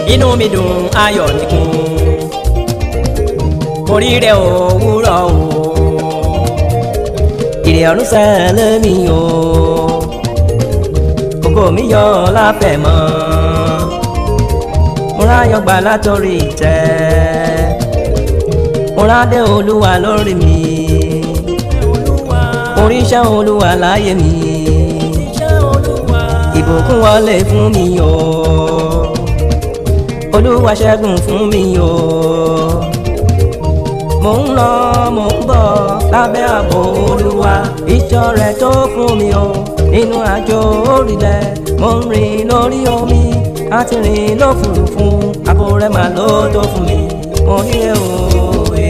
inú mi dùn ayọ̀ mi kún oríire òwúrọ̀ o ìrì ọ̀run sẹ́lẹ̀ mi o kókó mi yọ láfẹ̀ mọ́ mo ráyọ̀ gbà látọ̀rí ìtẹ́ mo rádé olúwa lórí mi oríṣẹ́ olúwa láyé mi ìbùkún wọlé fún mi o olúwa ṣẹ́gun fún mi o mo ń lọ mo ń bọ̀ lábẹ́ ààbò olúwa ìjọ rẹ̀ tó fún mi o nínú àjò orílẹ̀ mo ń rìn lórí omi àti rìn lófurufú ààbò rẹ̀ mà ló tó fún mi mo nílé òye.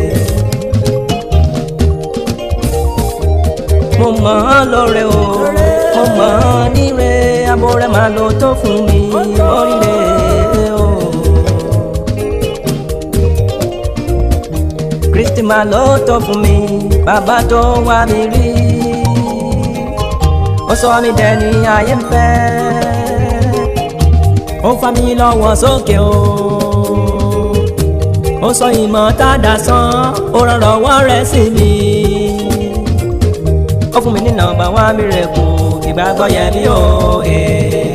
mo mọ̀ ọ́ lóore o mo mọ̀ ọ́ níre ààbò rẹ̀ mà ló tó fún mi oríire o. kristi máa ló tó fún mi bàbá tó wá mi rí ó sọ mi dẹni ayé ń fẹ́ ó fa mi lọ́wọ́ sókè o ó sọ ìmọ̀ tádà sán ó rọrọ̀ wọ́n rẹ̀ sí mi ó fún mi ní nọ́mbà wá mi rẹ̀ kù ìgbàgbọ́ yẹ mí o. Eh.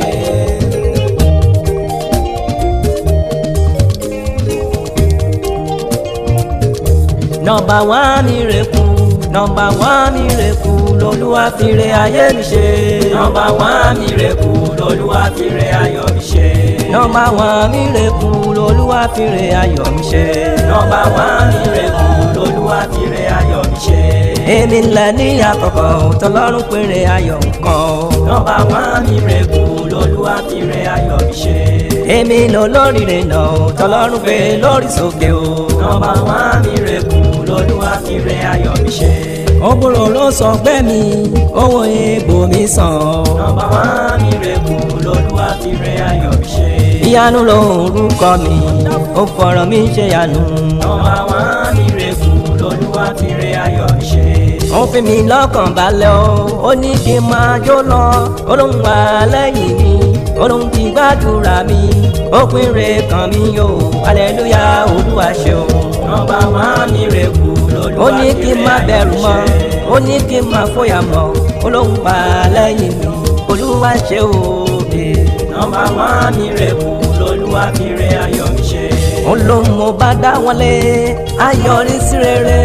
nọ́mbà wá mi rè kú nọ́mbà wá mi rè kú lolúwa fi re ayé mi ṣe. nọ́mbà wá mi rè kú lolúwa fi re ayọ̀ mi ṣe. nọ́mbà wá mi rè kú lolúwa fi re ayọ̀ mi ṣe. nọ́mbà wá mi rè kú lolúwa fi re ayọ̀ mi ṣe. èmi ńlẹ̀ ní àkọ́kọ́ tọlọ́run péré ayọ̀ nǹkan. nọ́mbà wá mi rè kú lolúwa fi re ayọ̀ mi ṣe. èmi lọ lórí rẹ̀ náà tọlọ́run gbé lórí sókè o. nọ́mbà wá mi rè kú lolúwa fi re ayọ̀ mi ṣe. òbúrò ló sọ pé mi owó egbò mi sàn. nọ́mbà wá mi rè kú lolúwa fi re ayọ̀ mi ṣe. ìyanu lórúkọ mi ó fọ̀rọ̀ mi ṣe yanu. nọ́mbà wá mi rè kú lolúwa fi re ayọ̀ mi ṣe. ó fi mi lọ́kàn balẹ̀ o ó ní kí n máa jó lọ olóhùn wà lẹ́yìn mi olóhùn ti gbàdúrà mi ó pín re kàn mí o aleluya olúwa ṣeun. nọ́mbà wá mi rè kú lolúwa ó ní kí n má fi re bẹ̀rù ayọ̀ mọ́ mi ṣe. ó ní kí n má fòyà mọ́ olóhùn wà lẹ́yìn mi olúwa ṣe òde. nọ́mbà wá mi rè kú lolúwa fi re ayọ̀ mi ṣe. ó lóun mo bá dá wọn lé ayọrí sí rere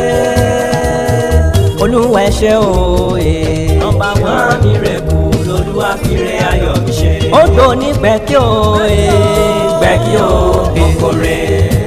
olúwa ẹ ṣé òye. nọ́mbà wá mi rè kú lolúwa fi re ayọ̀ mi ṣe. ó dò ní pẹ́kí òye. gbẹ́kí o kòkòrè.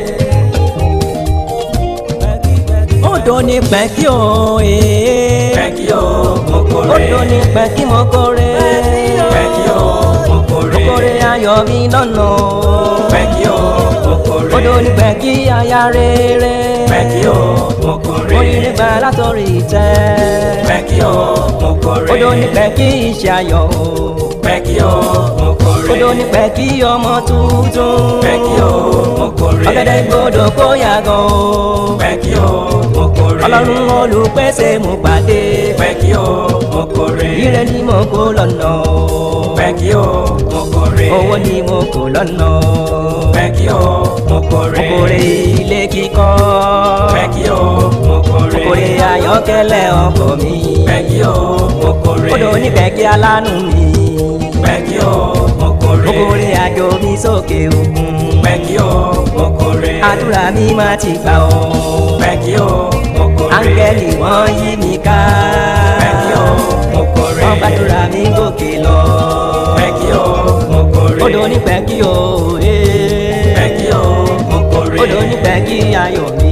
ó dò ní pẹ́kí òye. gbẹ́kí o ó kòkòrè. dò ní pẹ́kí mo kórè. gbẹ́kí o kòkòrè. kórè ayọ̀ mi lọ́nà. gbẹ́kí o kòkòrè. ó dò ní pẹ́kí aya rere. gbẹ́kí o kòkòrè. oríire gbà látọ̀rí ìtẹ́. gbẹ́kí o kòkòrè. ó dò ní pẹ́kí iṣẹ́ ayọ̀. gbẹ́kí o kòkòrè. ó dò ní pẹ́kí ọmọ tuntun. gbẹ́kí o kòkòrè. ọ̀gẹ̀dẹ̀ gbọdọ̀ kó yàgò. gbẹ́kí o kòkòrè. ọlọ́run olùpèsè mo pàdé. gbẹ́kí o kòkòrè. ire ni mo kó lọ́nà. gbẹ́kí o kòkòrè. owó ni mo kó lọ́nà. gbẹ́kí o kòkòrè. kòkòrè ilé kíkọ́. gbẹ́kí o kòkòrè. kòkòrè ayọ́kẹ́lẹ́ ọkọ̀ mi. gbẹ́kí o kòkòrè. odò onígbẹ̀kí alánú mi. gbẹ́kí o kòkòrè. kòkòrè àjò mi sókè òkun. gbẹ́kí o kòkòrè. àdúrà mi máa ti gbà ọ́. gbẹ́kí o kòkòrè. áńgẹ́lì wọ́n yí mi ká. gbẹ́kí o kòkòrè. wọ́n gbàdúrà mi gòkè lọ. gbẹ́kí o kòkòrè. odò onígbẹ̀kí o. gbẹ́kí o kòkòrè. odò onígbẹ̀kí ayọ̀ mi.